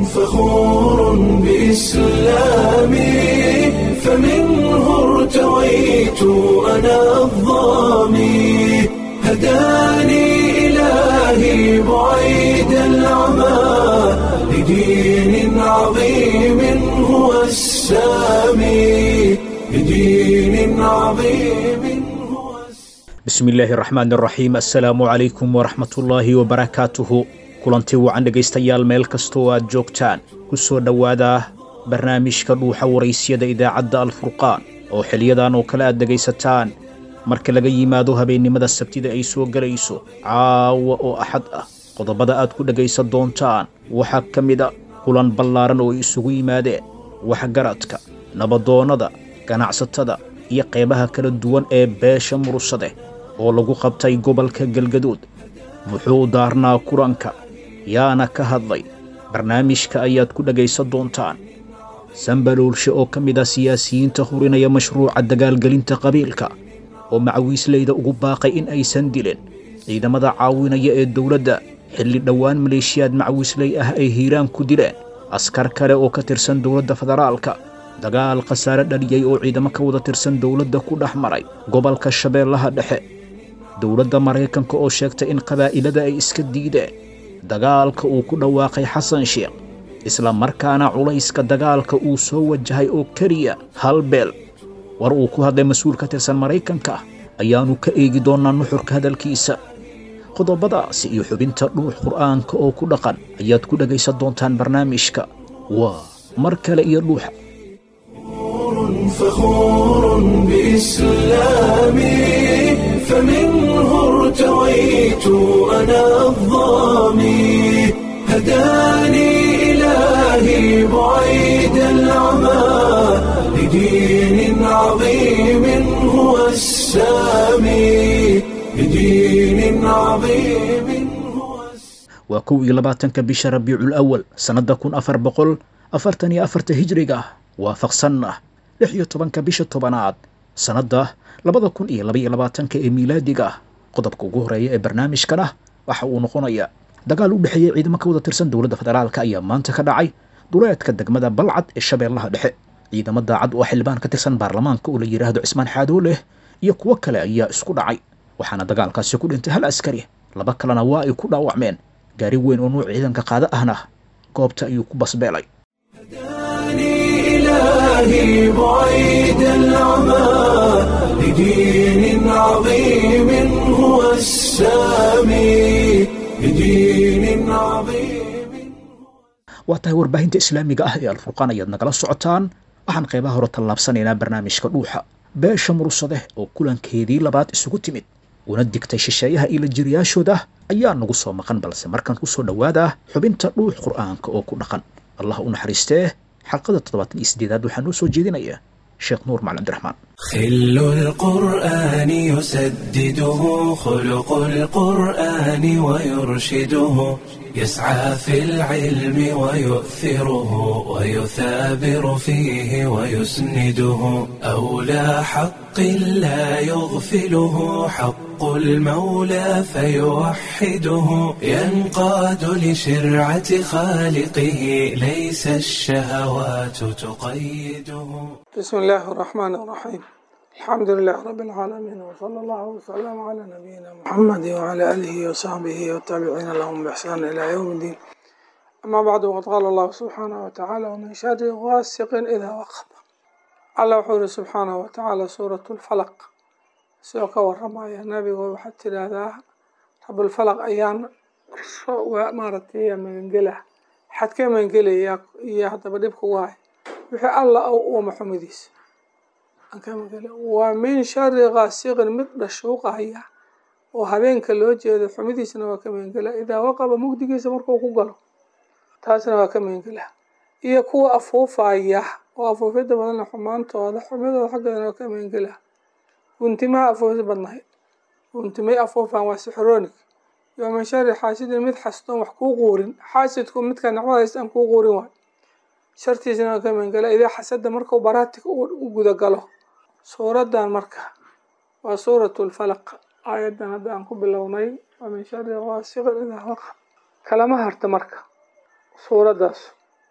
فخور بإسلامي فمنه ارتويت أنا الظامي هداني إلهي بعيد العمى لدين عظيم هو السامي لدين عظيم هو السامي bismi illaahi raxmaan raxiim assalaamu calaykum waraxmatullaahi wabarakaatuhu kulanti wacan dhegaystayaal meel kasta oo aad joogtaan ku soo dhowaada barnaamijka dhuuxa waraysyada idaacadda alfurqaan oo xiliyadan oo kale aad dhegaysataan marka laga yimaado habeennimada sabtida ay soo gelayso caawa oo axad ah qodobada aad ku dhegaysan doontaan waxaa ka mid a kulan ballaaran oo ay isugu yimaadeen waxgaradka nabadoonnada ganacsatada iyo qaybaha kala duwan ee beesha murugsade oo lagu qabtay gobolka galgaduud muxuu daarnaa kulanka yaana ka hadlay barnaamijka ayaad ku dhegaysan doontaan sambaloolshe oo ka mid ah siyaasiyiinta hurinaya mashruuca dagaalgelinta qabiilka oo macawiisleyda ugu baaqay in aysan dilin ciidamada caawinaya ee dowladda xilli dhowaan maleeshiyaad macawiisley ah ay hiiraan ku dileen askar kale oo ka tirsan dowladda federaalka dagaal khasaare dhaliyey oo ciidamo ka wada tirsan dowladda ku dhex maray gobolka shabeellaha dhexe dowladda maraykanka oo sheegtay in qabaa'ilada ay iska diideen dagaalka uu ku dhawaaqay xasan sheekh isla markaana culayska dagaalka uu soo wajahay oo keliya hal beel war uu ku hadlay mas-uul ka tirsan maraykanka ayaannu ka eegi doonnaa nuxurka hadalkiisa qodobadaasi iyo xubinta dhuux qur'aanka oo ku dhaqan ayaad ku dhegaysan doontaan barnaamijka waa mar kale iyo dhuuxa فخور بإسلامي فمنه ارتويت أنا الظامي هداني إلهي بعيد العمى لدين عظيم هو السامي لدين عظيم هو السامي waa kow iyo labaatanka bisha rabiicul awal sannadda kun afar boqol afartan iyo afarta hijriga waafaqsanna lix iyo tobanka bisha tobanaad sannadda labada kun iyo laba iyo labaatanka ee miilaadiga qodobka ugu horeeya ee barnaamijkana waxa uu noqonayaa dagaal u dhexeeyey ciidamo ka wada tirsan dowladda federaalka ayaa maanta ka dhacay duleedka degmada balcad ee shabeellaha dhexe ciidamo daacad oo xildhibaan ka tirsan baarlamaanka oo la yidhaahdo cismaan xaadooleh iyo kuwo kale ayaa isku dhacay waxaana dagaalkaasi ku dhintay hal askari laba kalena waa ay ku dhaawacmeen gaari weyn oo nuuc ciidanka qaada ahna goobta ayuu ku basbeelay هداني إلهي بعيد العمى لدين عظيم هو السامي لدين عظيم waa tahay warbaahinta islaamiga ah ee alfurqaan ayaad nagala socotaan waxaan qaybaha hore tallaabsanaynaa barnaamijka dhuuxa beesha murugsade oo kulankeedii labaad isugu timid una digtay shisheeyaha ila jiriyaashooda ayaa nagu soo maqan balse markaan ku soo dhowaada xubinta dhuux qur'aanka oo ku dhaqan allah u naxariistee xalqada toddobaatan iyo siddeedaad waxaa noo soo jeedinaya sheekh nuur macali cabdiraxmaan خل القرآن يسدده خلق القرآن ويرشده يسعى في العلم ويؤثره ويثابر فيه ويسنده أولى حق لا يغفله حق المولى فيوحده ينقاد لشرعة خالقه ليس الشهوات تقيده بسم الله الرحمن الرحيم الحمد لله رب العالمين وصلى الله وسلم على نبينا محمد وعلى آله وصحبه والتابعين لهم بإحسان إلى يوم الدين أما بعد وقد قال الله سبحانه وتعالى ومن شر غاسق إذا وقب على وحور سبحانه وتعالى سورة الفلق سوى كورمايا نبي وحتى هذا رب الفلق أيام ومارتي من قله حد كم من قله يا يا حتى بديبك واي wixii alla u maxamadiisa waa min shari kaasiqin mid dhashuuqahaya oo habeenka loo jeedo xumidiisna waa ka meengela idaa waqaba mugdigiisa markuu ku galo taasna waa ka meengela iyo kuwa afuufaya oo afuufyada badanna xumaantooda xumidooda xaggeedana waa ka meengela guntimaha afuufid badnahay guntimay afuufan waa sixronig iyo min shari xaasidin mid xastoon wax kuu quurin xaasidku midka nicmadays aan kuu quurin waay shartiisana waa ka meengela idaa xasada markuu baraatika u gudagalo suuradan marka waa suuratu lfalaq aayadan hadda aan ku bilownay waa min shari qaasiqin idaa waqab kalama harta marka suuradaas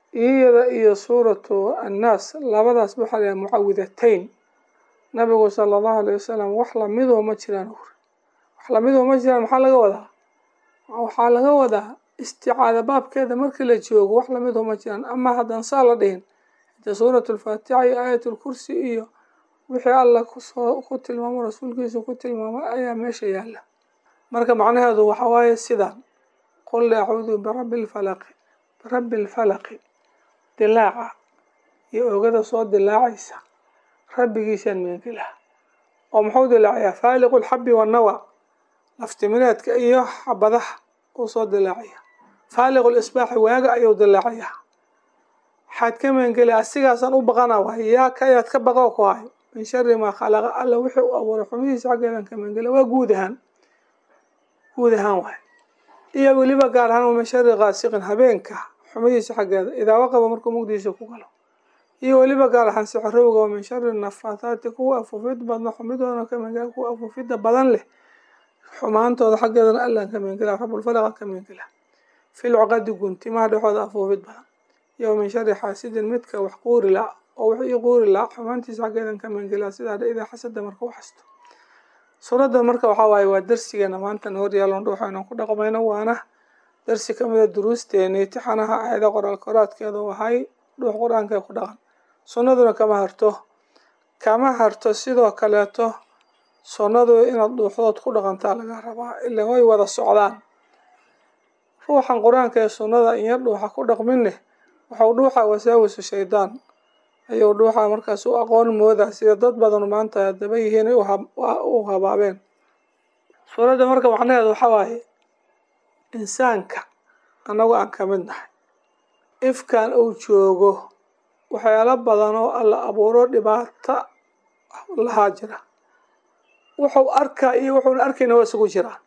iyada iyo suuratu annaas labadaas waxaa layahay mucawidatayn nabigu sala allahu alayh wasalam wax lamidoo ma jiraan uri wax lamidoo ma jiraan maxaa laga wadaa waxaa laga wadaa isticaada baabkeeda markii la joogo wax lamidoo ma jiraan ama haddaan saa la dhihin hade suuratu alfaatixa iyo aayat lkursi iyo wixii alla kusoo ku tilmaamo rasuulkiisa ku tilmaamo ayaa meesha yaalla marka macnaheedu waxa waaye sidaan qul acuudu birabbi lfalaqi birabbi lfalaqi dilaaca iyo oogada soo dilaacaysa rabbigiisaan meengelaha oo muxuu dilaacayaa faaliqu lxabi wannawa laftimireedka iyo xabadaha uu soo dilaacaya faaliqu lisbaaxi waaga ayuu dilaacayaa waxaad ka meengeli asigaasaan u baqana waay yaa ka ayaad ka baqoo ku hayo min shari maa khalaqa alla wixii u abuuray xumihiisa xaggeedan ka meengela waa guud ahaan guud ahaan waay iyo weliba gaar ahaan min shari kaasiqin habeenka xumihiisa xaggeeda idaa waqaba markuu mugdiisa ku galo iyo weliba gaar ahaan sixirowga min shari nafaathaati kuwa afuufid badna xumidoodana ka meengela kuwa afuufida badan leh xumaantooda xaggeedana allaan ka meengela rabulfalaqa ka meengela fil cuqadi guntimaha dhexooda afuufid badan iyo min shari xaasidin midka wax quuri la oo wax ii quuri la xumaantiisa xaggeedan ka meengela sidaa dha idaa xasada marka u xasto suuraddan marka waxaa waaye waa darsigeena maanta noor yaalon waxaynu ku dhaqmayno waana darsi ka mida duruusteeni tixanaha aayada qoraal koraadkeedu wahay dhuux qur-aanka ku dhaqan sunnaduna kama harto kama harto sidoo kaleeto sunnadu inaad dhuuxdood ku dhaqantaa laga rabaa ila way wada socdaan ruuxan qur-aanka ee sunnada in yar dhuuxa ku dhaqminne waxau dhuuxa wasaawisu shaydaan ayuu dhuuxa markaas u aqoon mooda sida dad badan maanta daba yihiin u habaabeen suuradda marka macnaheedu waxaa waaye insaanka annagu aan ka mid nahay ifkan uu joogo waxyaalo badan oo alla abuuro dhibaato lahaa jira wuxuu arkaa iyo wuxuuna arkayna waa isugu jiraan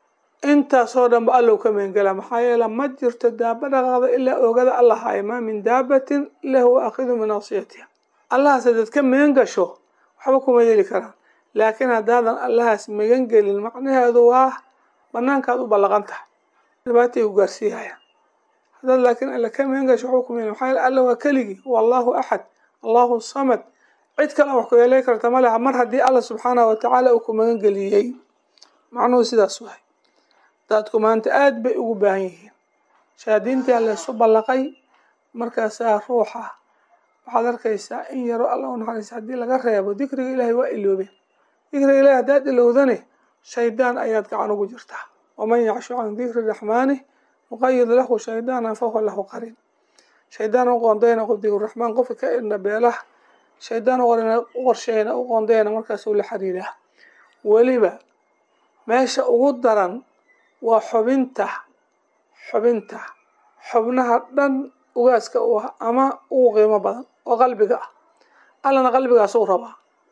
intaasoo dhan ba allow ka meengela maxaa yeele ma jirto daaba dhaqaaqda ilaa oogada alla haya maa min daabatin ila huwa akhidu min nasiyatiha allahaas hadaad ka meen gasho waxba kuma yeeli karaan laakiin haddaadan allahaas megan gelin macnaheedu waa banaankaad u ballaqan tahay dhibaatay ku gaarsiihayaan haddaad laakiin alla ka meen gasho waxba kuma yeeli maxaa yeele alla waa keligii wallahu axad allahu samad cid kale wax ku yeelay karta ma leha mar haddii alla subxaanahu watacaala uu ku magan geliyey macnuhu sidaas wahay dadku maanta aada bay ugu baahan yihiin shahaadiintaa laysu ballaqay markaasaa ruuxa waxaad arkaysaa in yaro alla u naxariista haddii laga reebo dikriga ilaahay waa iloobeen dikriga ilahay haddaad ilowdane shaydaan ayaad gacan ugu jirtaa waman yacshu can dikri raxmaani nuqayid lahu shaydaanan fahuwa lahu qarin shaydaan u qoondayna qof dikriraxmaan qofka ka idna beelaha shaydaan u qorsheyna u qoondayna markaasuu la xiriiraa weliba meesha ugu daran waa xubinta xubinta xubnaha dhan ugaaska u ah ama ugu qiimo badan oo qalbiga ah allana qalbigaas u rabaa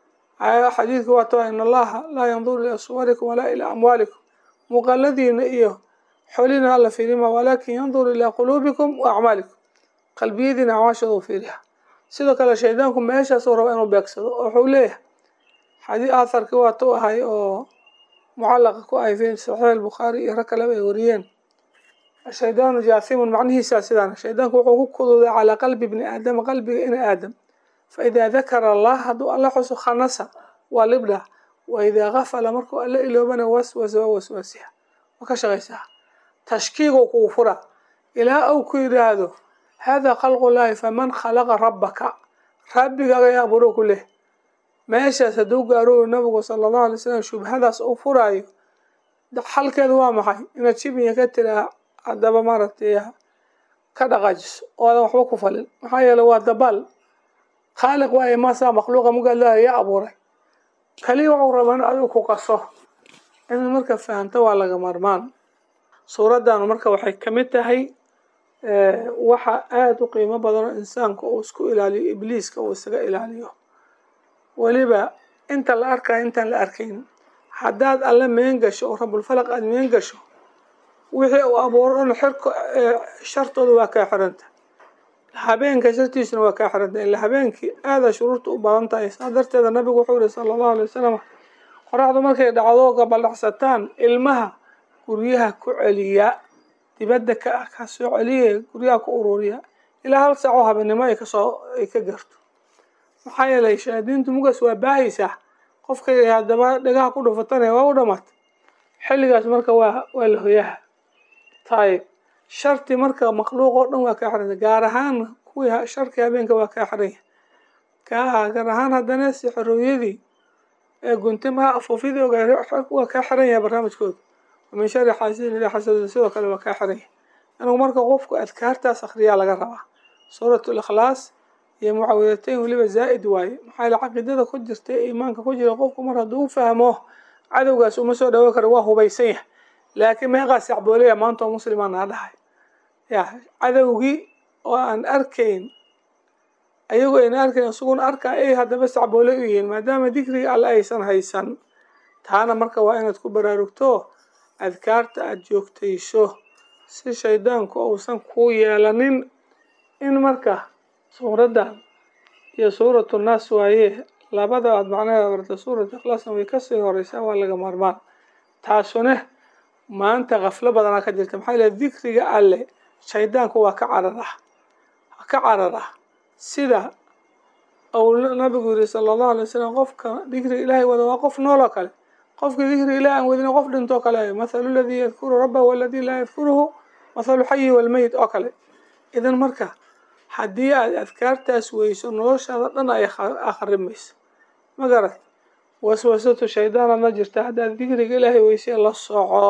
xadiidka waa ta in allaha laa yanduru ilaa suwarikum walaa ilaa amwaalikum muuqaaladiina iyo xolina alla fiirima walaakin yanduru ilaa quluubikum wa acmaalikum qalbiyadiina acmaashooda u fiiriha sidoo kale shaydaanku meeshaasuu raba inuu beegsado oo wuxuu leeyahay xadii aatharkii waa tu ahay oo mucallaqa ku ahay fi saxiix albukhaari iyo rag kaleba ay wariyeen shaydaanu jaathimun macnihiisaa sidaan shaydaanku wuxuu ku kuduuday calaa qalbi bni aadama qalbiga ina aadam fa idaa dakara allah hadduu alla xuso khanasa waa libdha wa idaa gafala markuu alla iloobana waswasa waa waswaasiha waa ka shaqaysaa tashkiigu kugu fura ilaa uu ku yidhaahdo hada khalqu llaahi faman khalaqa rabbaka rabbigaaga yaa aburo ku leh meeshaas hadduu gaarooyo nabigu sala allahu alay slam shubhadaas uu furaayo xalkeedu waa maxay inaad shibiya ka tiraa haddaba maaragtay ka dhaqaajiso oo aadan waxba ku falin maxaa yeele waa dabaal khaaliq waaye maasaa makhluuqa mugaalaha yaa abuuray kaliya waxuu rabaa in adigu ku qaso inaad marka fahamto waa laga maarmaan suuraddan marka waxay kamid tahay waxa aada u qiimo badan oo insaanku uu isku ilaaliyo ibliiska uu isaga ilaaliyo weliba inta la arkayo intaan la arkayn haddaad alle meen gasho oo rabulfalaq aada meen gasho wixii uu abuuro dhan xirka shartooda waa kaa xiranta habeenka shartiisuna waa kaa xiranta ila habeenkii aada shuruurta u badan tahay saa darteeda nabigu wuxuu yihi sala allahu alay wasalam qoraxdu markay dhacdo gabaldhacsataan ilmaha guryaha ku celiya dibadda ka ah ka soo celiya guryaha ku ururiya ilaa hal saac oo habeenimo ay kasoo ay ka garto maxaa yeelay shayaadiintu mugaas waa baahaysaa qofkay haddaba dhagaha ku dhufatanaya waa u dhamaata xilligaas marka waa waa la hoyaha tayib sharti marka makhluuq oo dhan waa kaa xiranya gaar ahaan kuwii sharkii habeenka waa kaa xiranya kaa gaar ahaan haddana sixirooyadii ee guntimaha afuufyadii ogaa waa kaa xiran yahay barnaamijkooda wamin shari xaasidin ilaa xasada sidoo kale waa kaa xiran yahay anigu marka qofku adkaartaas akhriyaa laga rabaa suurat likhlaas iyo mucawidatayn weliba zaa'id waaye maxaa yaele caqiidada ku jirta ee iimaanka ku jira qofku mar hadduu u fahmo cadowgaas uma soo dhawo karo waa hubaysan yahay laakiin meeqaas yacboolaya maanta oo muslimaa naa dhahay ya cadowgii oo aan arkayn ayagu ayna arkayn isaguna arkaa ay haddaba sacboole u yihiin maadaama dikriga alle aysan haysan taana marka waa inaad ku baraarugto adkaarta aada joogtayso si shaydaanku uusan kuu yeelanin in marka suuraddan iyo suuratu naas waaye labada aad macnaheeda barta suurat ikhlaasna way kasii horeysaa waa laga maarmaan taasune maanta kaflo badanaa ka jirta maxaa yile dikriga alle shaydaanku waa ka cararah ka cararah sida uu nabigu yiri sala allahu alay wasalam qofka dikriga ilaahay wada waa qof nool oo kale qofkii dikriga ilahi aan wadin qof dhintoo kale mathalu ladii yadkuru rabbahu waladii laa yadkuruhu mathalu xayi walmeyit oo kale idan marka haddii aad adkaartaas weyso noloshaada dhan ay akhrimayso ma garat waswasatu shaydaanadna jirta haddaad dikriga ilaahay weysay la soco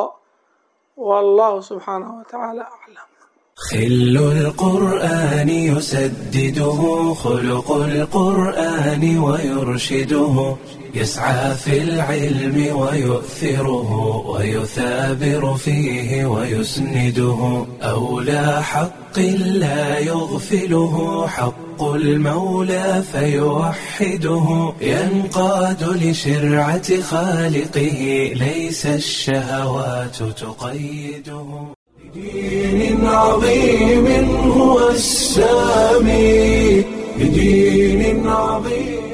wallahu subxaanahu watacaala aclam خل القرآن يسدده خلق القرآن ويرشده يسعى في العلم ويؤثره ويثابر فيه ويسنده أولى حق لا يغفله حق المولى فيوحده ينقاد لشرعة خالقه ليس الشهوات تقيده بدين عظيم هو السامي بدين عظيم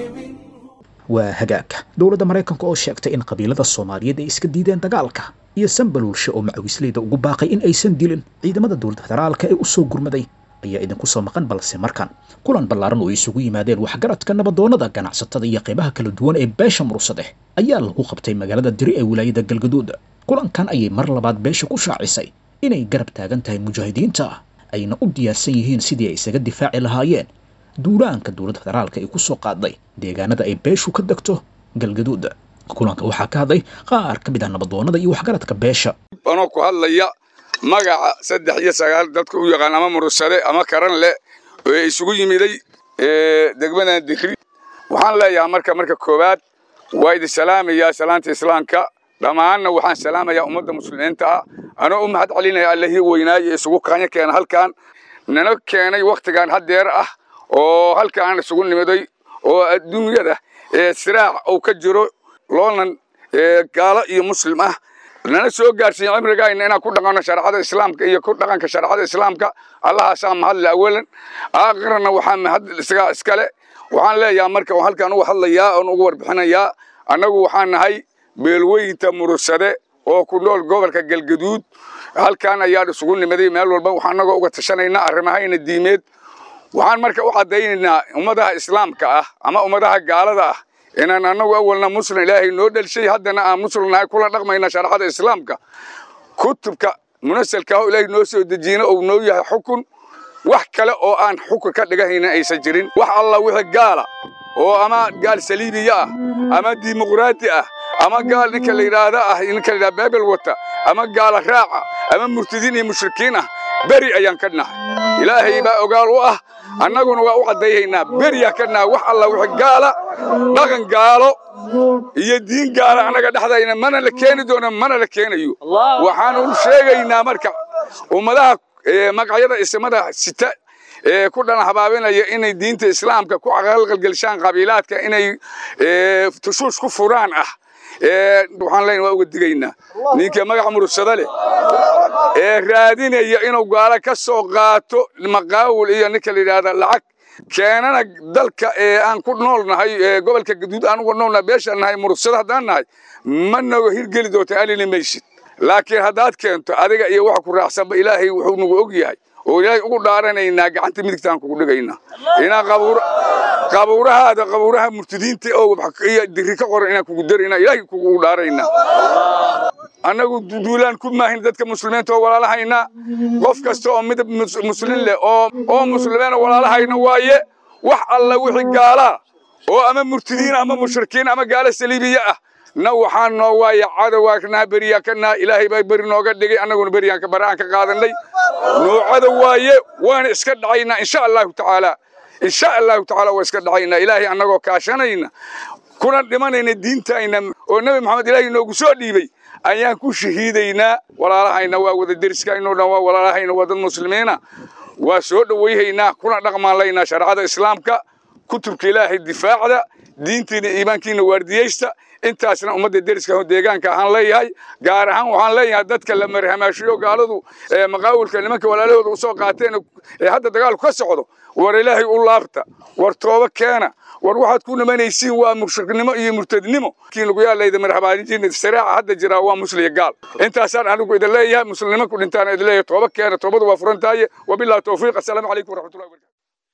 waa hagaag dowladda maraykanka oo sheegtay in qabiilada soomaaliyeed ay iska diideen dagaalka iyo sanbaluulshe oo macawisleyda ugu baaqay in aysan dilin ciidamada dowladda federaalka ee u soo gurmaday ayaa idinku soo maqan balse markan kulan ballaaran oo isugu yimaadeen waxgaradka nabadoonnada ganacsatada iyo qaybaha kala duwan ee beesha mursadeh ayaa lagu qabtay magaalada diri ee wilaayada galgaduud kulankan ayay mar labaad beesha ku shaacisay inay garab taagan tahay mujaahidiinta ayna u diyaarsan yihiin sidii ay isaga difaaci lahaayeen duulaanka dowladda federaalka ay ku soo qaaday deegaanada ay beeshu ka degto galgaduud kulanka waxaa ka hadlay qaar ka mid ah nabadoonnada iyo waxgaradka beesha anoo ku hadlaya magaca saddex iyo sagaal dadka u yaqaan ama murursade ama karan leh oo isugu yimiday degmadan digri waxaan leeyahay marka marka koowaad waa idin salaamayaa salaanta islaamka dhammaanna waxaan salaamayaa ummadda muslimiinta ah anoo u mahad celinaya allihii weynaaye isugu kaanya keena halkan nana keenay wakhtigan haddeer ah oo halkaan isugu nimiday oo adduunyada siraac uu ka jiro loonan gaalo iyo muslim ah nana soo gaarsiiya cimrigayna inaan ku dhaqanno shareecada islaamka iyo ku dhaqanka shareecada islaamka allahaasaa mahadle awalan aakhirana waxaa mahad isagaa iskale waxaan leeyahay marka oo halkaan uga hadlayaa oon ugu warbixinayaa annagu waxaan nahay beelweynta murursade oo ku nool gobolka galgaduud halkaan ayaan isugu nimaday meel walba waxaan anagoo uga tashanaynaa arrimahayna diimeed waxaan marka u caddaynaynaa ummadaha islaamka ah ama ummadaha gaalada ah inaan annagu awalna muslim ilaahay noo dhelshay haddana aan muslim nahay kula dhaqmayna shareecada islaamka kutubka munasalka ah ilaahay noo soo dejiyena uu noo yahay xukun wax kale oo aan xukun ka dhigahayna aysan jirin wax alla wixii gaala oo ama gaal saliibiya ah ama dimuqraati ah ama gaal ninka la yidhaahda ah ninka la yidhahda beebel wata ama gaala raaca ama murtadiin iyo mushrikiin ah beri ayaan ka nahay ilaahay baa ogaal u ah annaguna waa u caddayhaynaa beriyaa ka nahay wax alla wixii gaala dhaqan gaalo iyo diin gaala annaga dhexdayna mana la keeni doono mana la keenayo waxaanu sheegaynaa marka ummadaha magacyada isimada sita ee ku dhana habaabinaya inay diinta islaamka ku qalqalgelshaan qabiilaadka inay tushuush ku furaan ah waxaan leenahay waa uga digaynaa ninka magaca murugsada leh ee raadinaya inuu gaalo ka soo qaato maqaawil iyo ninka la yidhaahda lacag keenana dalka ee aan ku nool nahay gobolka gaduud aan uga nool nahay beeshaan nahay murugsada haddaan nahay ma naga hirgeli doonta alini maysid laakiin haddaad keento adiga iyo waxa ku raacsanba ilaahay wuxuu nagu og yahay oo ilaahay ugu dhaaranaynaa gacanta midigtaan kugu dhigaynaa inaan qabuura qabuurahaada qabuuraha murtadiinta oo iyo diri ka qoran inaan kugu daraynaa ilaahay kugu dhaaraynaa annagu duulaan ku maahin dadka muslimiinta oo walaalahayna qof kasta oo midab muslin leh oo oo muslimiina walaalahayna waaye wax alla wixii gaalaa oo ama murtadiin ama mushrikiin ama gaalo saliibiya ah na waxaan noo waaye cadowaakanaa beriyaa kanaa ilaahay baa beri nooga dhigay annaguna beriyaan baraan ka qaadanay noocada waaye waana iska dhacaynaa insha allahu tacaala insha allahu tacaala waa iska dhacaynaa ilaahay annagoo kaashanayna kuna dhimanayna diintayna oo nebi maxamed ilaahay noogu soo dhiibay ayaan ku shahiidaynaa walaalahayna waa wada deriskaynoo dhan waa walaalahayna waa dad muslimiina waa soo dhowayhaynaa kuna dhaqmaanlaynaa shareecada islaamka kutubka ilaahay difaacda diintiina iimaankiina waardiyeysta intaasna ummadda deriska deegaanka ahaan leeyahay gaar ahaan waxaan leeyahay dadka la marhamaashiyo gaaladu maqaawilka nimanka walaalahooda usoo qaateen ee hadda dagaalku ka socdo war ilaahay u laabta war tooba keena war waxaad ku nimanaysiin waa mushriknimo iyo murtadnimo kii lagu yaalayda marhabaadinjiina saraaca hadda jiraa waa musliya gaal intaasaan anigu idin leeyahay muslimnimo ku dhintaan idin leeyahay tooba keena toobadu waa furan tahay wabillahi tawfiiq assalaamu calaykum waraxmatullahi wabarakatu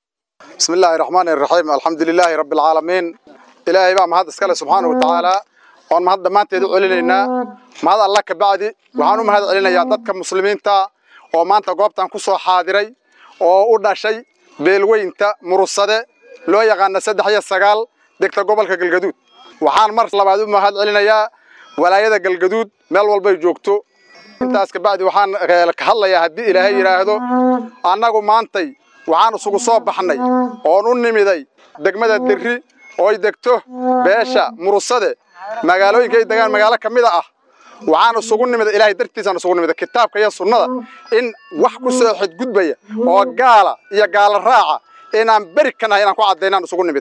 بسم الله الرحمن الرحيم الحمد لله رب العالمين إلهي بقى مهد اسكاله سبحانه وتعالى وان مهد دمان تيدو علينا مهد الله كبعدي وحانو مهد علينا يا دادك مسلمين تا ومان تا قوبتان كسو حاضري وقودنا شيء بيلوين تا مرصده لو يغانا سدح يا سقال دكتا قوبالك قلقدود وحان مرس لبعدو مهد علينا يا ولايدا قلقدود ميل والبي جوكتو intaas ka bacdi waxaan ka hadlayaa haddii ilaahay yidhaahdo annagu maantay waxaan isugu soo baxnay oon u nimiday degmada derri oo ay degto beesha murusade magaalooyinka ay degaan magaalo ka mida ah waxaan isugu nimiday ilaahay dartiisaan isugu nimiday kitaabka iyo sunnada in wax ku soo xadgudbaya oo gaala iyo gaala raaca inaan beri ka nahay inaan ku caddaynaan isugu nimid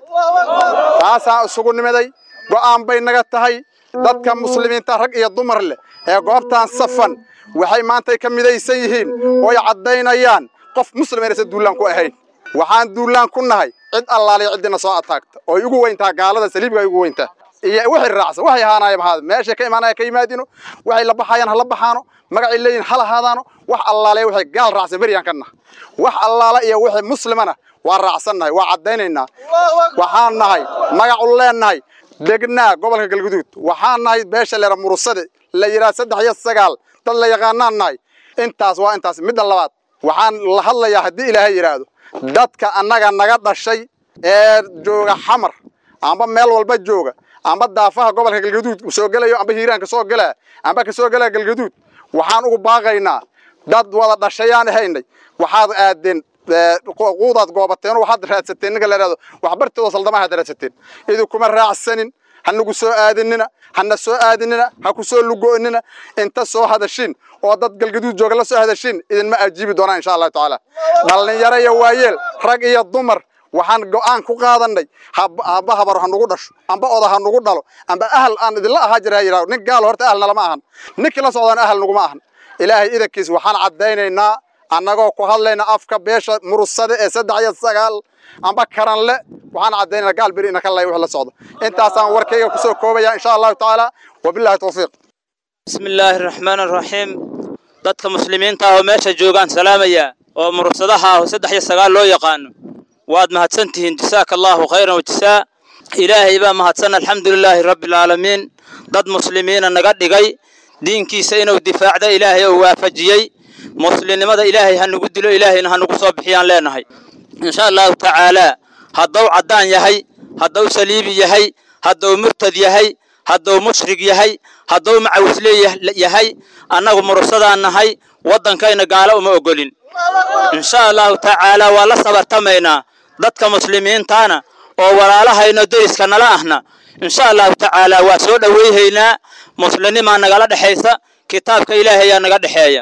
taasaan isugu nimiday go'aan bay naga tahay dadka muslimiinta rag iyo dumar leh ee goobtaan safan waxay maantay ka midaysan yihiin oo ay caddaynayaan qof muslim inaysan duulaan ku ahayn waxaan duulaan ku nahay cid allaaliya ciddina soo ataagta oo ugu weyntaa gaalada saliibga ay ugu weyntaa iyo wixii raacsan waxay ahaanaya mahaada meeshay ka imaanaya ka yimaadino waxay la baxayaan ha la baxaano magacay leeyihin ha lahaadaano wax allaaliya waxay gaal raacsan beriyaan ka nahay wax allaala iyo wixii muslimana waa raacsannahay waa caddaynaynaa waxaan nahay magacu leennahay degnaa gobolka galguduud waxaan nahay beesha leera murusade la yidhaha saddex iyo sagaal dad la yaqaanaan nahay intaas waa intaas midda labaad waxaan la hadlayaa haddii ilaahay yidhaahdo dadka annaga naga dhashay ee jooga xamar amba meel walba jooga amba daafaha gobolka galgaduud soo gelayo amba hiiraanka soo gelaa amba ka soo gelaa galgaduud waxaan ugu baaqaynaa dad wada dhashayaan ahaynay waxaad aadeen quudaad goobateen waxaad raadsateen ninka la yidhahdo waxbartooda saldamahaad raadsateen idinkuma raacsanin hanagu soo aadinina hana soo aadinina ha ku soo lugo'nina inta soo hadashin oo dad galgaduud jooga la soo hadashin idinma ajiibi doonaan insha allahu tacaala dhallinyaro iyo waayeel rag iyo dumar waxaan go'aan ku qaadanay amba habar ha nugu dhasho amba oda ha nugu dhalo amba ahal aan idinla ahaa jira ha yidhahdo nin gaal horta ahalna lama ahan ninkii la socdaan ahal nuguma ahan ilaahay idankiis waxaan caddaynaynaa annagoo ku hadlayna afka beesha murusade ee saddex iyo sagaal amba karanle waxaan caddaynayna gaal beri ina ka lay wix la socdo intaasaan warkayga kusoo koobaya insha allahu tacaala wabillahi tawfiiq bismi illaahi araxmaan araxiim dadka muslimiinta ah oo meesha joogaan salaamaya oo murursadaha ah oo saddex iyo sagaal loo yaqaano waad mahadsan tihiin jasaaka allaahu khayran wajasaa ilaahay baa mahadsan alxamdu lilaahi rabbialcaalamiin dad muslimiina naga dhigay diinkiisa inuu difaacda ilaahay oo waafajiyey muslimnimada ilaahay ha nugu dilo ilaahayna ha nugu soo bixiyaan leenahay insha allahu tacaalaa hadduu caddaan yahay hadduu saliibi yahay hadduu murtad yahay hadduu mushrig yahay hadduu macawisle yahay annagu mursadaan nahay waddankayna gaalo uma ogolin insha allahu tacaalaa waa la sabartamaynaa dadka muslimiintaana oo walaalahayno deriska nala ahna insha allahu tacaalaa waa soo dhowayhaynaa muslimnimaa nagala dhexaysa kitaabka ilaahayaa naga dhexeeya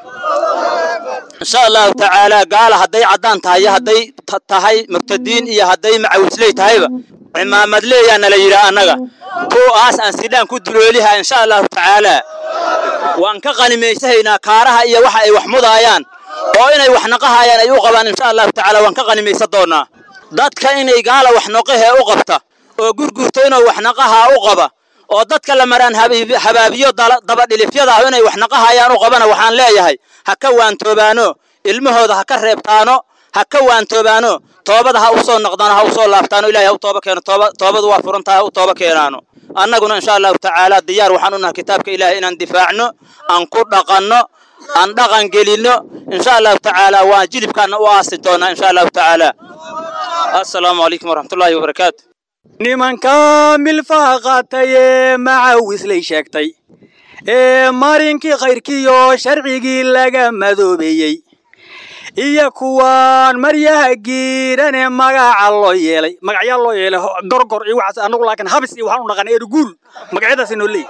insha allahu tacaalaa gaala hadday caddaan tahay iyo hadday tahay murtadiin iyo hadday macawisley tahayba cimaamad leeyaa nala yidhaah annaga kuwaas aan sidhaan ku dulooliha insha allahu tacaalaa waan ka qanimaysahaynaa kaaraha iyo waxa ay wax mudaayaan oo inay wax naqahayaan ay u qabaan insha allahu tacaala waan ka qanimaysan doonaa dadka inay gaala wax noqahee u qabta oo gurgurto inuu wax naqahaa u qaba oo dadka la maraan habaabiyo dabadhilifyada ah inay wax naqahayaan u qabana waxaan leeyahay ha ka waantoobaano ilmahooda ha ka reebtaano ha ka waantoobaano toobada ha u soo noqdaano ha u soo laabtaano ilahay ha u tooba keeno tooba toobadu waa furan tahay ha u tooba keenaano annaguna insha allahu tacaala diyaar waxaan u nahay kitaabka ilaahay inaan difaacno aan ku dhaqanno aan dhaqan gelinno insha allahu tacaala waan jilibkaana u aasi doonaa insha allahu tacaala assalaamu calaykum waraxmatullaahi wabarakaatu nimanka milfaha qaatay ee macawislay sheegtay ee marinkii khayrkiiyo sharcigii laga madoobeeyey iyo kuwaan maryaha giirane magaca loo yeelay magacyaa loo yeelay gorgor iyo waxaas anagu laakiin habis iyo waxaan u naqana erguul magacyadaas inoo leeyahy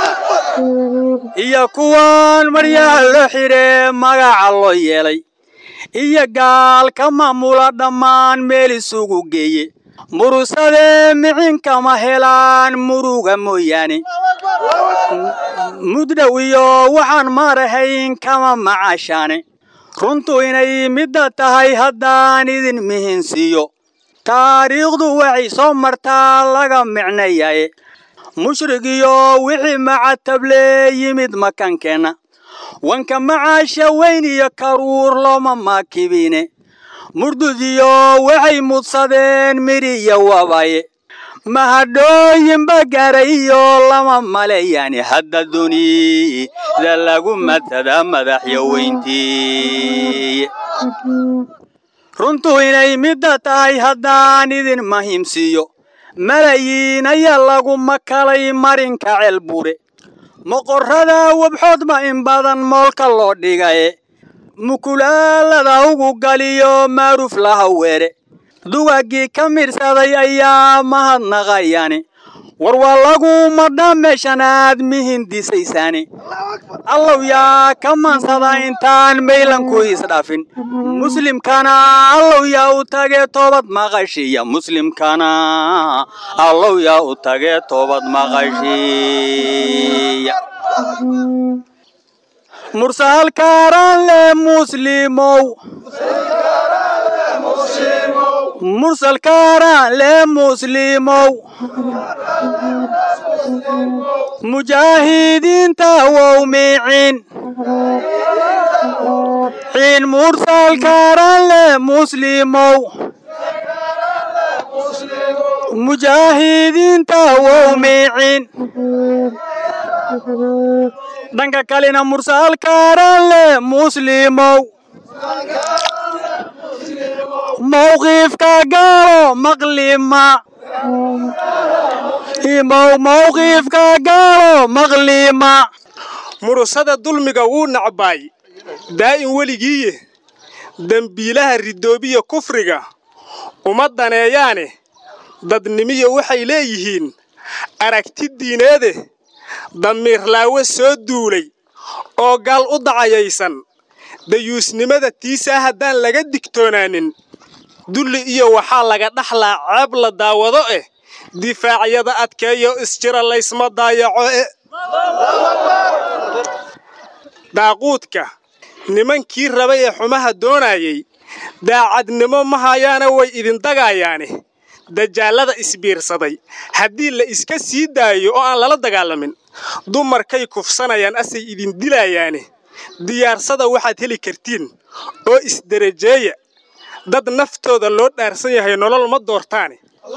iyo kuwaan maryaha loo xidhe magaca loo yeelay iyo gaal ka maamula dhammaan meel isugu geeye murusade micinkama helaan muruga mooyaane mudhow iyo waxaan marahayn kama macaashaane runtu inay midda tahay haddaan idin mihinsiiyo taariikhdu waxay soo martaa laga micnayaye mushrig iyo wixii macatable yimid makankeenna wanka macaasha weyn iyo karuur looma maakibine murdudiyo waxay mudsadeen midhiyo wabaye mahadhooyinba garay iyo lama maleeyani hadda dunida lagu matada madaxyo weyntii runtu inay midda tahay haddaan idin mahimsiiyo malayiin ayaa lagu makalay marinka ceelbuure moqorrada wabxoodba in badan moolka loo dhigaye mukulaalada ugu galiyo maaruf laha weere dugaggii ka midhsaday ayaa mahadnaqayani war waa lagu madhaa meeshanaad mihindisaysaani allow yaa ka maansada intaan maylanku isdhaafin muslimkana allow yaa u tagee toobad maqashiya muslimkana allow yaa u tagee toobad maqashiya mursaalkaaran le muslimow mursalkaaran le muslimow mujaahidiinta wow miicin xiin mursalkaaran le muslimow mujaahidiinta wow miicin dhanka kalena mursaalkaaran le muslimow mawqiifka gaalo maqlima imow mawqiifka gaalo maqlima murusada dulmiga wuu nacbaay daa'in weligiiye dembiilaha ridoobiya kufriga uma daneeyaane dadnimiyo waxay leeyihiin aragti diineede damiirlaawe soo duulay oo gaal u dacayaysan dayuusnimada tiisaa haddaan laga digtoonaanin dulli iyo waxaa laga dhaxlaa ceeb la daawado eh difaacyada adkeeyo isjira laysma daayaco e daaquudka nimankii rabay ee xumaha doonayay daacadnimo ma hayaana way idin dagaayaane dajaallada isbiirsaday haddii la iska sii daayo oo aan lala dagaalamin dumarkay kufsanayaan asay idin dilayaane diyaarsada waxaad heli kartiin oo isderajeeya dad naftooda loo dhaarsan yahay nolol ma doortaane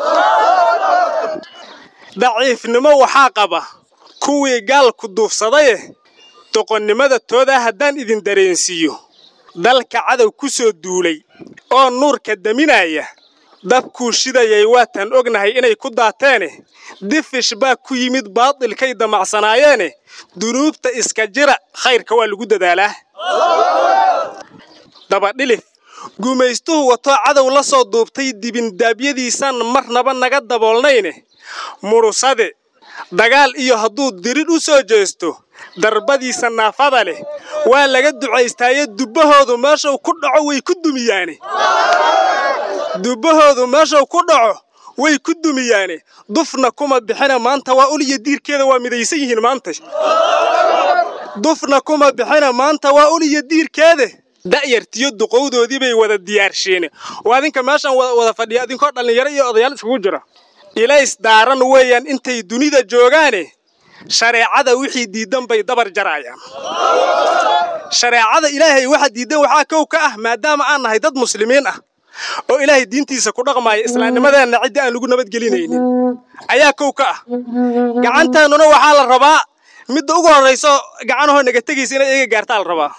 daciifnimo waxaa qaba kuwii gaalku duufsadaye doqonnimada toodaa haddaan idin dareensiiyo dalka cadow ku soo duulay oo nuurka daminaya dabkuu shidayay waataan ognahay inay ku daateene difish baa ku yimid baadilkay damacsanaayeene dunuubta iska jira khayrka waa lagu dadaalaa dabadhilif gumaystuhu watoo cadow la soo duubtay dibindaabyadiisaan marnaba naga daboolnayne murusade dagaal iyo hadduu dirid u soo jeesto darbadiisa naafada leh waa laga ducaystaaye dubbahoodu meeshuu ku dhaco way ku dumiyaane dubbahoodu meeshuu ku dhaco way ku dumiyaane dufna kuma bixina maanta waa uliyo diirkeeda waa midaysan yihiin maanta dufna kuma bixina maanta waa uliyo diirkeeda da'yartiyo duqowdoodii bay wada diyaarsheene oo adinka meeshaan wada fadhiya adinkoo dhallinyaro iyo odayaal iskugu jira ilays daaran weeyaan intay dunida joogaane shareecada wixii diiddan bay dabar jarayaan shareecada ilaahay waxa diiddan waxaa kow ka ah maadaama aan nahay dad muslimiin ah oo ilaahay diintiisa ku dhaqmaaya islaamnimadeenna ciddii aan lagu nabadgelinaynin ayaa kow ka ah gacantaannuna waxaa la rabaa midda ugu horrayso gacanahoo naga tegaysa inay iyaga gaartaa la rabaa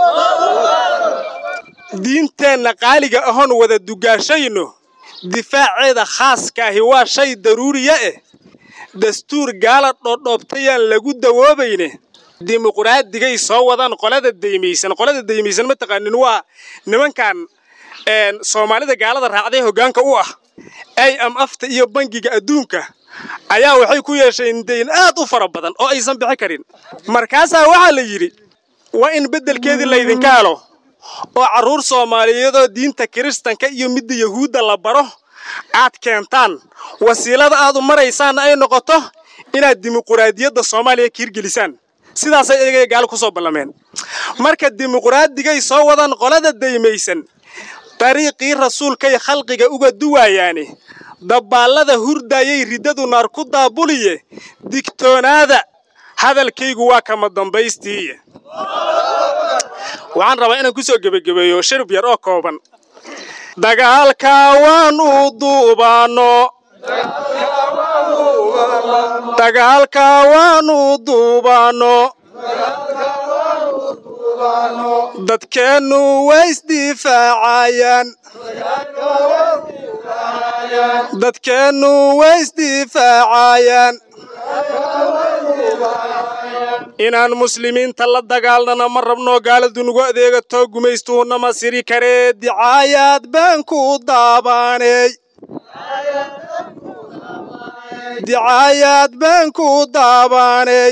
diinteenna qaaliga ahoon wada dugaashayno difaaceeda khaaskaahi waa shay daruuriya eh dastuur gaala dhoodhoobtayaan lagu dawoobayne dimuqraadiggay soo wadaan qolada daymaysan qolada daymaysan ma taqaanin waa nimankan soomaalida gaalada raacday hoggaanka u ah ay am afta iyo bangiga adduunka ayaa waxay ku yeesheen dayn aad u fara badan oo aysan bixi karin markaasaa waxaa la yidhi waa in beddelkeedii laydinka helo oo carruur soomaaliyeedoo diinta kiristanka iyo midda yahuudda la baro aad keentaan wasiilada aad u maraysaanna ay noqoto inaad dimuquraadiyadda soomaaliya kiirgelisaan sidaasay eegaya gaalo ku soo ballameen marka dimuqraadiggay soo wadaan qolada daymaysan dariiqii rasuulkay khalqiga uga duwaayaane dabbaallada hurdaayay riddadu naar ku daabuliye digtoonaada hadalkaygu waa kama dambaystiiye waxaan rabaa inaan ku soo gebagabeeyo shirib yar oo kooban dagaalka waanu duubaanno dagaalka waanu duubaanno dadkeennu way isdifaacayaan dadkeennu way isdifaacayaan inaan muslimiinta la dagaalnana ma rabno gaaladu nugu adeegato gumaystuunama siri karee dicaayaad baan ku daabaaney dicaayaad baan ku daabaaney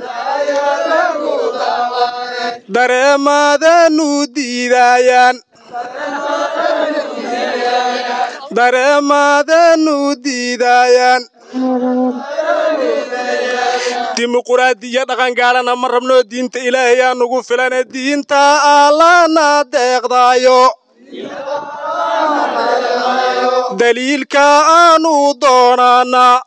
dareemaadaanu diidaayaan dareemaadaanu diidaayaan dimuquraadiya dhaqangaalana ma rabno diinta ilaahay aa nugu filane diinta allana deeqdaayo daliilka aanu doonaanaa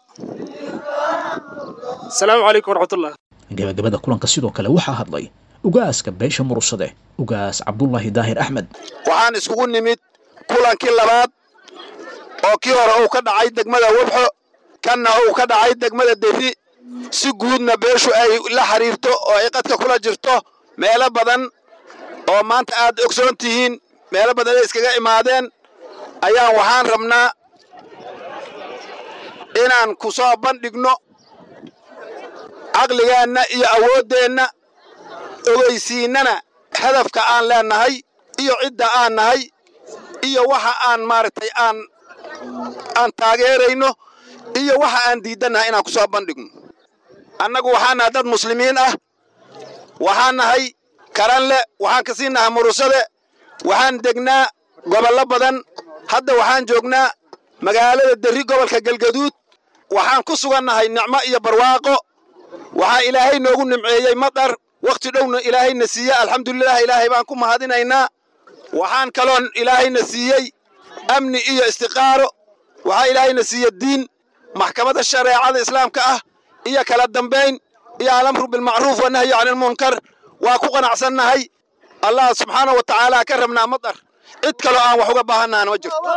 asalaamu calaykum waraxmatullah gabagabada kulanka sidoo kale waxaa hadlay ugaaska beesha murursade ugaas cabdullaahi daahir axmed waxaan iskugu nimid kulankii labaad oo kii hore uu ka dhacay degmada webxo kanna uu ka dhacay degmada derri si guudna beeshu ay la xiriirto oo ay qadka kula jirto meelo badan oo maanta aad ogsoon tihiin meelo badan ay iskaga imaadeen ayaan waxaan rabnaa inaan ku soo bandhigno caqligeenna iyo awooddeenna ogeysiinnana hadafka aan leennahay iyo cidda aan nahay iyo waxa aan maaragtay aan aan taageerayno iyo waxa aan diiddannahay inaan ku soo bandhigno annagu waxaan nahay dad muslimiin ah waxaan nahay karanle waxaan ka sii nahay murusade waxaan degnaa gobollo badan hadda waxaan joognaa magaalada derri gobolka galgaduud waxaan ku sugannahay nicmo iyo barwaaqo waxaa ilaahay noogu nimceeyey madar wakhti dhowna ilaahayna siiye alxamdulilah ilaahay baan ku mahadinaynaa waxaan kaloon ilaahayna siiyey amni iyo istiqaaro waxaa ilaahayna siiye diin maxkamadda shareecada islaamka ah iyo kala dambayn iyo alamru bilmacruuf wanahyi cani lmunkar waa ku qanacsannahay allah subxaana wa tacaala ka rabnaa madar cid kaloo aan wax uga baahannaana ma jirto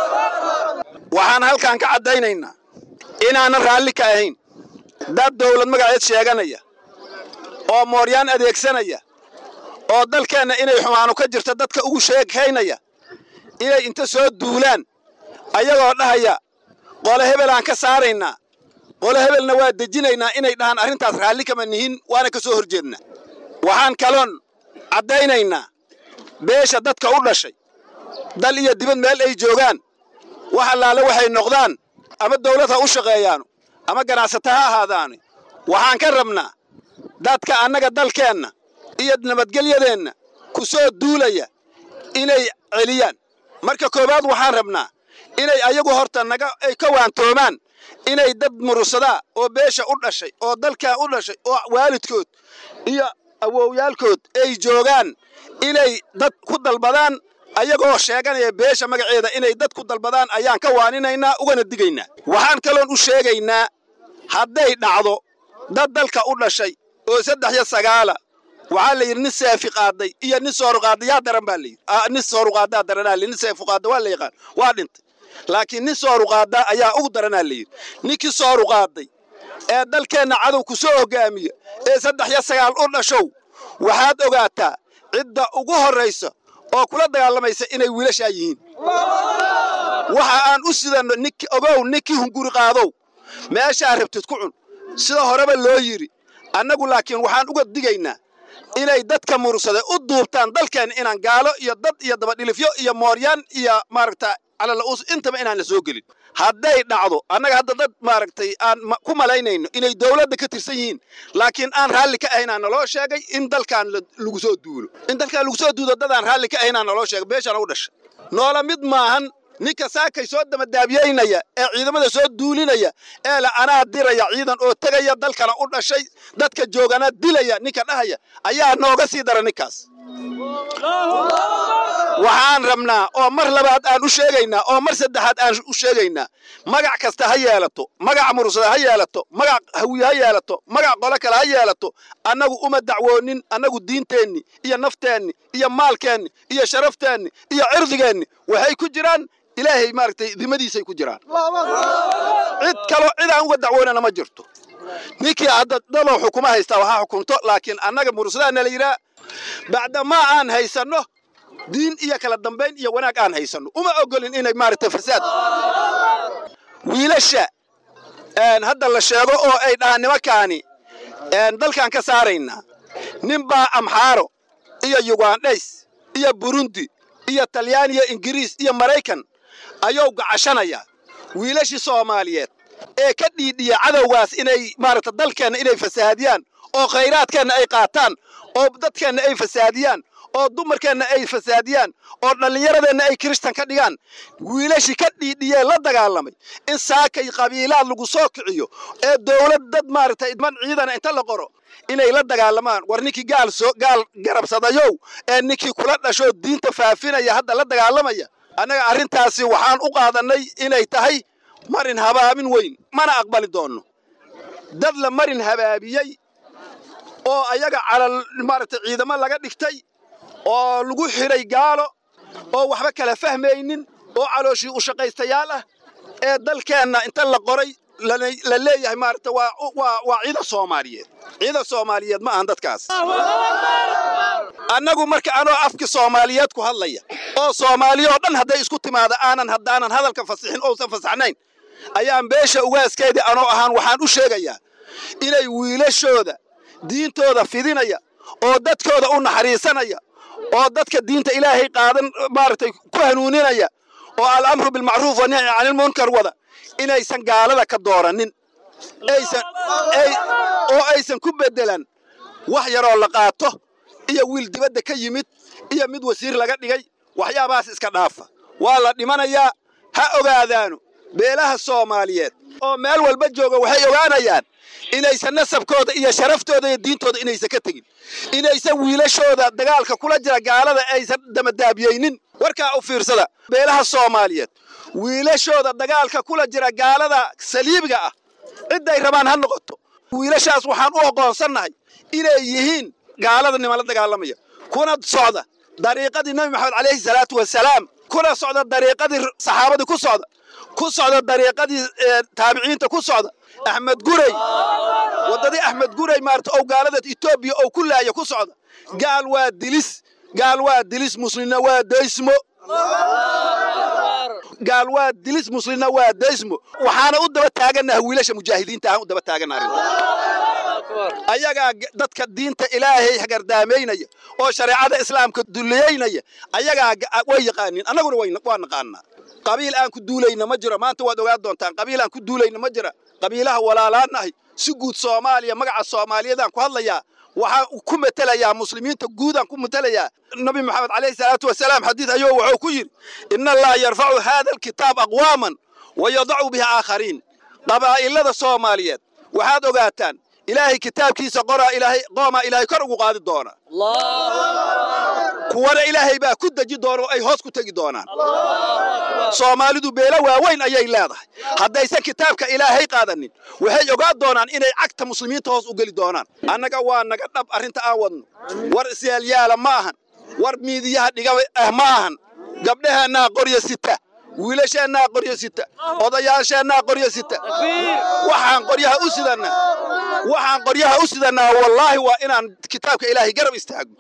waxaan halkan ka caddaynaynaa inaanan raalli ka ahayn dad dawlad magaceed sheeganaya oo mooryaan adeegsanaya oo dalkeenna inay xumaanu ka jirto dadka ugu sheekaynaya inay inta soo duulaan ayagoo dhahaya qole hebelaan ka saaraynaa qole hebelna waa dejinaynaa inay dhahaan arrintaas raalli kama nihin waana ka soo hor jeednaa waxaan kaloon caddaynaynaa beesha dadka u dhashay dal iyo dibad meel ay joogaan wax allaale waxay noqdaan ama dawlad ha u shaqeeyaanu ama ganacsata ha ahaadaanu waxaan ka rabnaa dadka annaga dalkeenna iyo nabadgelyadeenna ku soo duulaya inay celiyaan marka koowaad waxaan rabnaa inay ayagu horta naga ay ka waantoomaan inay dad murursadaa oo beesha u dhashay oo dalkaa u dhashay oo waalidkood iyo awowyaalkood ay joogaan inay dad ku dalbadaan ayagoo sheeganaya beesha magaceeda inay dad ku dalbadaan ayaan ka waaninaynaa ugana digaynaa waxaan kaloon u sheegaynaa hadday dhacdo dad dalka u dhashay oo saddex iyo sagaala waxaa la yidhi nin seefi qaaday iyo nin sooru qaaday yaa daran baa layidhi nin sooru qaadaa daranaa layidhi nin seefu qaada waa la yaqaan waa dhintay laakiin nin sooru qaadaa ayaa ugu daranaa layidhi ninkii sooru qaaday ee dalkeenna cadow ku soo hoggaamiya ee saddex iyo sagaal u dhashow waxaad ogaataa cidda ugu horraysa oo kula dagaalamaysa inay wiilashaa yihiin waxa aan u sidanno nink ogow ninkii hunguri qaadow meeshaa rabtid ku cun sida horeba loo yidhi annagu laakiin waxaan uga digaynaa inay dadka murursada u duubtaan dalkeenna inaan gaalo iyo dad iyo dabadhilifyo iyo mooryaan iyo maaragta calala'uus intaba inaan la soo gelin hadday dhacdo annaga hadda dad maaragtay aan ku malaynayno inay dawladda ka tirsan yihiin laakiin aan raalli ka ahaynaa naloo sheegay in dalkaan lagu soo duulo in dalkaan lagu soo duulo dadaan raalli ka ahaynaa naloo sheegay beeshana u dhashay noola mid maahan ninka saakay soo damadaabiyaynaya ee ciidamada soo duulinaya ee la anaa diraya ciidan oo tegaya dalkana u dhashay dadka joogana dilaya ninka dhahaya ayaa nooga sii dara ninkaas waxaan rabnaa oo mar labaad aan u sheegaynaa oo mar saddexaad aan u sheegaynaa magac kasta ha yeelato magac mursada ha yeelato magac hawiye ha yeelato magac qolo kale ha yeelato annagu uma dacwoonin annagu diinteenni iyo nafteenni iyo maalkeenni iyo sharafteenni iyo cirdigeenni waxay ku jiraan ilaahay maaragtay dimadiisay ku jiraan cid kaloo cid aan uga dacwoonana ma jirto ninkii hadda dalow xukuma haystaa waxaa xukunto laakiin annaga mursadaana la yidhaha bacdamaa aan haysanno diin iyo kala dambayn iyo wanaag aan haysanno uma ogolin inay maaragtay fasaad wiilasha hadda la sheego oo ay dhahaan nimankaani dalkaan ka saaraynaa ninbaa amxaaro iyo yugandhays iyo burundi iyo talyaaniya ingiriis iyo maraykan ayuu gacashanayaa wiilashii soomaaliyeed ee ka dhiidhiya cadowgaas inay maaragta dalkeenna inay fasaadiyaan oo khayraadkeenna ay qaataan oo dadkeenna ay fasaadiyaan oo dumarkeenna ay fasaadiyaan oo dhallinyaradeenna ay kirishtan ka dhigaan wiilashii ka dhiidhiyee la dagaalamay in saakay qabiilaad lagu soo kiciyo ee dawlad dad maaragtay man ciidana inta la qoro inay la dagaalamaan war ninkii gaal soo gaal garabsadayow ee ninkii kula dhashoo diinta faafinaya hadda la dagaalamaya annaga arrintaasi waxaan u qaadannay inay tahay marin habaabin weyn mana aqbali doonno dad la marin habaabiyey oo ayaga calal maaragtay ciidamo laga dhigtay oo lagu xidhay gaalo oo waxba kala fahmaynin oo calooshii u shaqaystayaal ah ee dalkeenna inta la qoray la leeyahay maaragta waa waa ciidan soomaaliyeed ciidan soomaaliyeed ma ahan dadkaas annagu marka anoo afki soomaaliyeed ku hadlaya oo soomaaliya oo dhan hadday isku timaada aanan haddaanan hadalka fasixin ousan fasaxnayn ayaan beesha ugaaskeedii anoo ahaan waxaan u sheegayaa inay wiilashooda diintooda fidinaya oo dadkooda u naxariisanaya oo dadka diinta ilaahay qaadan maaragtay ku hanuuninaya oo alamru bilmacruuf wanahyi canilmunkar wada inaysan gaalada ka dooranin oo aysan ku beddelan wax yaroo la qaato iyo wiil dibadda ka yimid iyo mid wasiir laga dhigay waxyaabahaas iska dhaafa waa la dhimanayaa ha ogaadaanu beelaha soomaaliyeed oo meel walba jooga waxay ogaanayaan inaysan nasabkooda iyo sharaftooda iyo diintooda inaysan ka tegin inaysan wiilashooda dagaalka kula jira gaalada aysan damadaabiyeynin warkaa u fiirsada beelaha soomaaliyeed wiilashooda dagaalka kula jira gaalada saliibiga ah cidday rabaan ha noqoto wiilashaas waxaan u oqoonsannahay inay yihiin gaalada niman la dagaalamaya kuna socda dariiqadii nebi maxamed calayhi salaatu wasalaam kuna socda dariiqadii saxaabadii ku socda ku socda dariiqadii taabiciinta ku socda axmed guray waddadii axmed guray maarata ou gaalada etoobiya ou ku laaya ku socda gaal waa dilis gaal waa dilis muslimna waa daysmo gaal waa dilis muslimna waa daysmo waxaana u daba taagannaha wiilasha mujaahidiinta ahaan u daba taaganna arrinta ayagaa dadka diinta ilaahay hagardaamaynaya oo shareecada islaamka duliyaynaya ayagaa way yaqaaniin annaguna waa naqaanaa qabiil aan ku duulayna ma jiro maanta waad ogaan doontaan qabiil aan ku duulayna ma jira qabiilaha walaalaanahay si guud soomaaliya magaca soomaaliyeedaan ku hadlayaa waxaan ku matelayaa muslimiinta guudaan ku matelayaa nabi maxamed calayhi salaatu wasalaam xadiid ayuu wuxuu ku yidhi ina allaha yarfacu haada alkitaab aqwaaman wa yadacu biha aakhariin qabaa'ilada soomaaliyeed waxaad ogaataan ilaahay kitaabkiisa qoraa ilaahay qoomaa ilaahay kor ugu qaadi doona kuwana ilaahay baa ku deji doona oo ay hoos ku tegi doonaan soomaalidu beelo waaweyn ayay leedahay haddaysan kitaabka ilaahay qaadanin waxay ogaan doonaan inay cagta muslimiinta hoos u geli doonaan annaga waa naga dhab arrinta aan wadno war isyaalyaala ma ahan war miidiyaha dhiga ah ma ahan gabdhaheennaa qoryo sita wiilasheennaa qoryo sita odayaasheennaa qoryo sita waxaan qoryaha u sidannaa waxaan qoryaha u sidannaa wallaahi waa inaan kitaabka ilaahay garab istaagno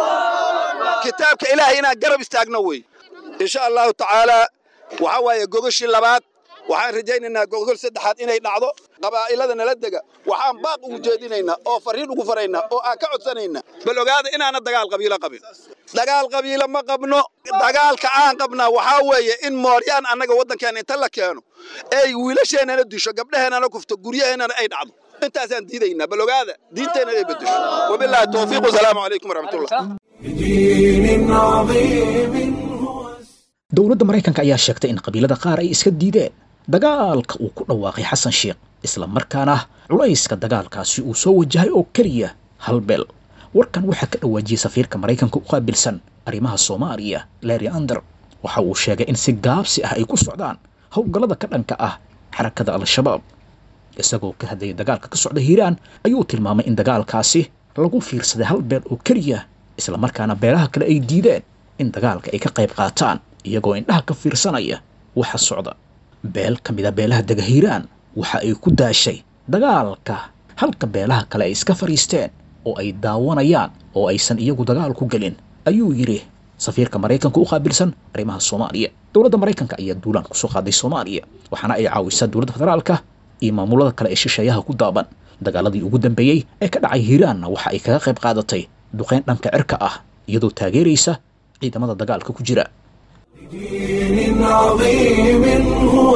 kitaabka ilaahay inaan garab istaagno wey insha allahu tacaalaa waxaa waaye gogoshii labaad waxaan rajaynaynaa gogol saddexaad inay dhacdo qabaa'ilada nala dega waxaan baaq ugu jeedinaynaa oo farriin ugu faraynaa oo aan ka codsanaynaa bal ogaada inaana dagaal qabiilo qabin dagaal qabiilo ma qabno dagaalka aan qabnaa waxaa weeye in mooryaan annaga waddankeena inta la keeno ay wiilasheennana disho gabdhaheennana kufto guryaheennana ay dhacdo intaasaan diidaynaa bal ogaada diinteenna ay bedesho wabilaahi towfiiq wasalaamu calaykum waraxmatullah بدين عظيم dowladda maraykanka ayaa sheegtay in qabiilada qaar ay iska diideen dagaalka uu ku dhawaaqay xasan sheekh isla markaana culayska dagaalkaasi uu soo wajahay oo keliya hal beel warkan waxaa ka dhawaajiyey safiirka maraykanka u qaabilsan arrimaha soomaaliya larry ander waxa uu sheegay in si gaabsi ah ay ku socdaan howlgallada ka dhanka ah xarakada al-shabaab isagoo ka hadlayay dagaalka ka socda hiiraan ayuu tilmaamay in dagaalkaasi lagu fiirsaday hal beel oo keliya isla markaana beelaha kale ay diideen in dagaalka ay ka qayb qaataan iyagoo indhaha ka fiirsanaya waxa socda beel ka mid a beelaha dega hiiraan waxa ay ku daashay dagaalka halka beelaha kale ay iska fadhiisteen oo ay daawanayaan oo aysan iyagu dagaal ku gelin ayuu yidhi safiirka maraykanka u qaabilsan arrimaha soomaaliya dowladda maraykanka ayaa duulaan kusoo qaaday soomaaliya waxaana ay caawisaa dowladda federaalka iyo maamulada kale ee shisheeyaha ku daaban dagaaladii ugu dambeeyey ee ka dhacay hiiraanna waxa ay kaga qayb qaadatay duqeyn dhanka cirka ah iyadoo taageeraysa ciidamada dagaalka ku jira بدين عظيم هو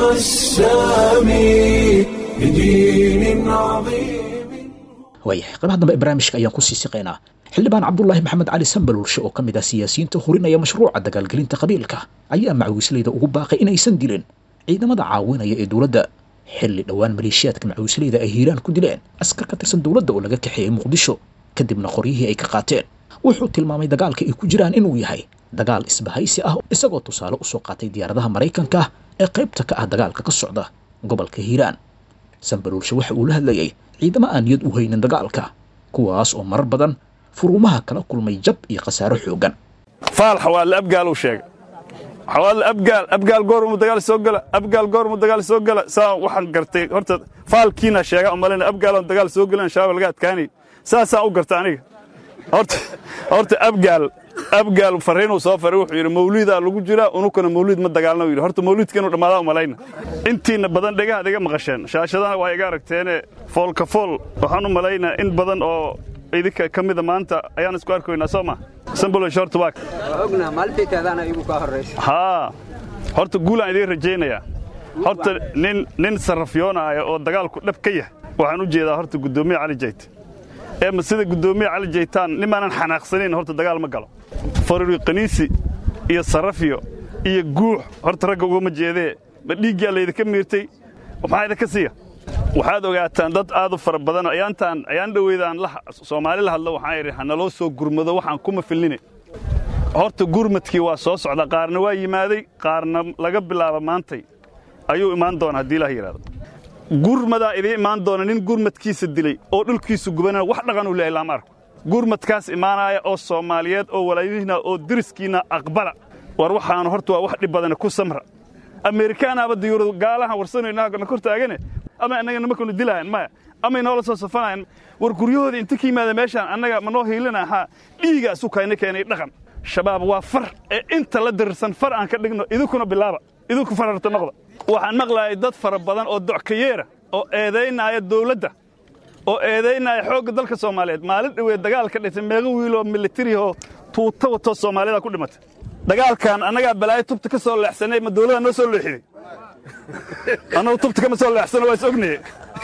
السامي بدين عظيم waayahay qaybaha dambe ee barnaamijka ayaan kusii siqaynaa xildhibaan cabdulaahi maxamed cali sambalulshe oo ka mid ah siyaasiyiinta hurinaya mashruuca dagaalgelinta qabiilka ayaa macawisleyda ugu baaqay inaysan dilin ciidamada caawinaya ee dowladda xilli dhowaan maleeshiyaadka macawisleyda ay hiiraan ku dileen askar ka tirsan dowladda oo laga kaxeeyey muqdisho kadibna qoryihii ay ka qaateen wuxuu tilmaamay dagaalka ay ku jiraan inuu yahay dagaal isbahaysi ah isagoo tusaale usoo qaatay diyaaradaha maraykanka ee qaybta ka ah dagaalka ka socda gobolka hiiraan sambalulshe waxa uu la hadlayay ciidamo aan niyad u haynin dagaalka kuwaas oo marar badan furuumaha kala kulmay jab iyo khasaaro xooggan faal xawaadle abgaal uu sheegay xawaadle abgaal abgaal goormu dagaal soo gala abgaal goormu dagaal soo gala saa waxaan gartay horta faalkiina sheega umalina abgaaloon dagaal soo gelin shabaab laga adkaanay saasaan u garta aniga horta horta abgaal abgaal fariinuu soo faray wuxuu yidhi mawliidaa lagu jiraa unukana mawliid ma dagaalna yidhi horta mawliidka inuu dhammaadaa umalayna intiina badan dhegahaad iga maqasheen shaashadana waa iga aragteene foolka fool waxaan u malaynaa in badan oo idinka ka mida maanta ayaan isku arkaynaa soo ma sambolo short back haa horta guulaan idiin rajaynayaa horta nin nin sarrafyoonaya oo dagaalku dhab ka yah waxaan u jeedaa horta guddoomiye cali jayt ee ma sida guddoomiye cali jaytaan nimaanan xanaaqsanayn horta dagaal ma galo faruri kaniisi iyo sarrafyo iyo guux horta ragga ugama jeedee ma dhiiggaa laydinka miirtay maxaa idinka siiya waxaad ogaataan dad aad u fara badan ayaantaan ayaan dhoweydaan soomaali la hadlo waxaan idhi hanaloo soo gurmado waxaan kuma filnine horta gurmadkii waa soo socda qaarna waa yimaaday qaarna laga bilaaba maantay ayuu imaan doona haddii ilaah yidhahdo gurmadaa idiin imaan doona nin gurmadkiisa dilay oo dhulkiisu gubanana wax dhaqan uu leeyahay lama arko gurmadkaas imaanaya oo soomaaliyeed oo walaalyihiina oo deriskiinna aqbala war waxaanu horta waa wax dhib badane ku samra ameerikaanaaba diyuuradu gaalahan warsanayna kor taagane ama annaga nimankanu dilahayan maya amay noola soo safanayan war guryahooda inta ka yimaada meeshaan annaga ma noo hiilina ahaa dhiigaasu kayna keenay dhaqan shabaab waa far ee inta la dirirsan far aan ka dhigno idinkuna bilaaba idinku fararta noqda waxaan maqlaayay dad fara badan oo dockayeera oo eedaynaya dawladda oo eedaynaya xoogga dalka soomaaliyeed maalin dhowee dagaal ka dhintay meeqa wiiloo militarihoo tuuta watoo soomaalida ku dhimatay dagaalkan annagaa balaayo tubta ka soo leexsanay ma dawladda noo soo leexiday annagu tubta kama soo leexsano waa is ognaye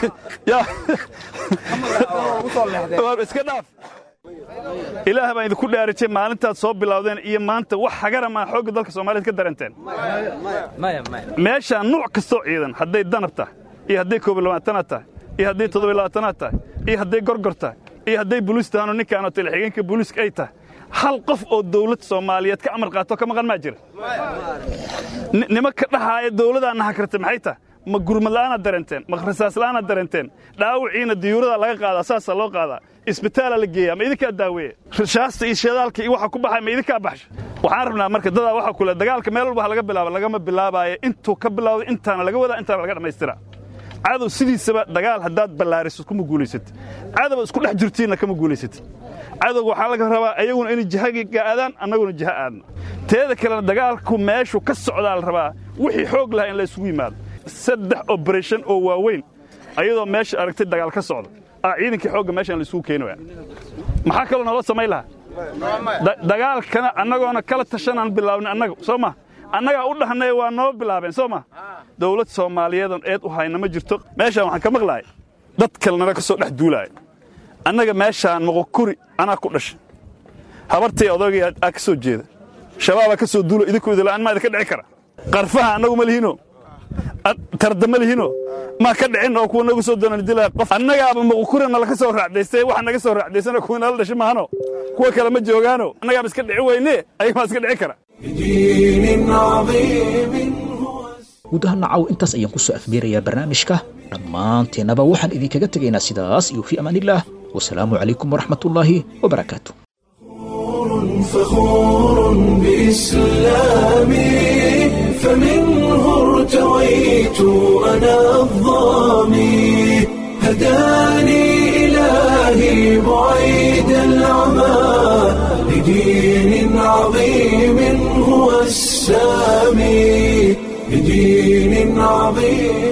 iska dhaaf ilaah baan idinku dhaarijay maalintaad soo bilowdeen iyo maanta wax hagara maa xoogga dalka soomaaliyeed ka daranteen meeshaan nuuc kastoo ciidan hadday danab tahay iyo hadday koobiy labaatanaad tahay iyo hadday toddobiy labaatanaad tahay iyo hadday gorgor tahay iyo hadday buliis tahanoo ninkaanoo talixiigeenka buliiska ay tahay hal qof oo dawlad soomaaliyeed ka amar qaato ka maqan maa jira nimanka dhahaaya dawladaanna hakarta maxay tahay ma gurmad la'aanaad dareenteen ma rasaas la'aanaad dareenteen dhaawiciina diyuuradaa laga qaadaa saasaa loo qaadaa isbitaalaa la geeyaa ma idinkaa daaweeya rashaasta iyo shadaalka iyo waxa ku baxay ma idinkaa baxsha waxaan rabnaa marka dadaa waxa kule dagaalka meel walba ha laga bilaaba lagama bilaabaayo intuu ka bilawda intaana laga wadaa intaana laga dhammaystira cadow sidiisaba dagaal haddaad ballaariso kuma guulaysatid cadow isku dhex jirtiinna kama guulaysatid cadowga waxaa laga rabaa ayaguna inay jihaga aadaan annaguna jiha aadno teeda kalena dagaalku meeshu ka socdaa la rabaa wixii xoog lahaa in la isugu yimaado saddex obarashan oo waaweyn ayadoo meesha aragtay dagaal ka socda ah ciidankii xoogga meeshaan la isugu keeni waya maxaa kaloo naloo samayn lahaa dagaalkana annagoona kala tashanaan bilaabnay annaga soo ma annagaa u dhahnay waa noo bilaabeen soo ma dawlad soomaaliyeedan eed u hayna ma jirto meeshaan waxaan ka maqlahay dad kalnana ka soo dhex duulaaya annaga meeshaan moqokuri anaa ku dhashay habartay odagay aa ka soo jeeda shabaabaa ka soo duulo idinku idila'aan maa idinka dhici kara qarfaha annagu ma lihino tarda ma lihino maa ka dhicin oo kuwa nagu soo doonaan dilaa qof annagaaba moqokuri nala ka soo raacdaystay waxa naga soo raacdaysana kuwa nala dhashay maahano kuwa kale ma joogaano annagaaba iska dhici weyne ayaga maa iska dhici kara guud ahaan nacaw intaas ayaan ku soo afmeerayaa barnaamijka dhammaanteennaba waxaan idinkaga tegaynaa sidaas iyo fii amaanillaah wasalaamu calaykum waraxmatullaahi wabarakaatu فخور بإسلامي فمنه ارتويت أنا الظامي هداني إلهي بعيد العمى لدين عظيم هو السامي لدين عظيم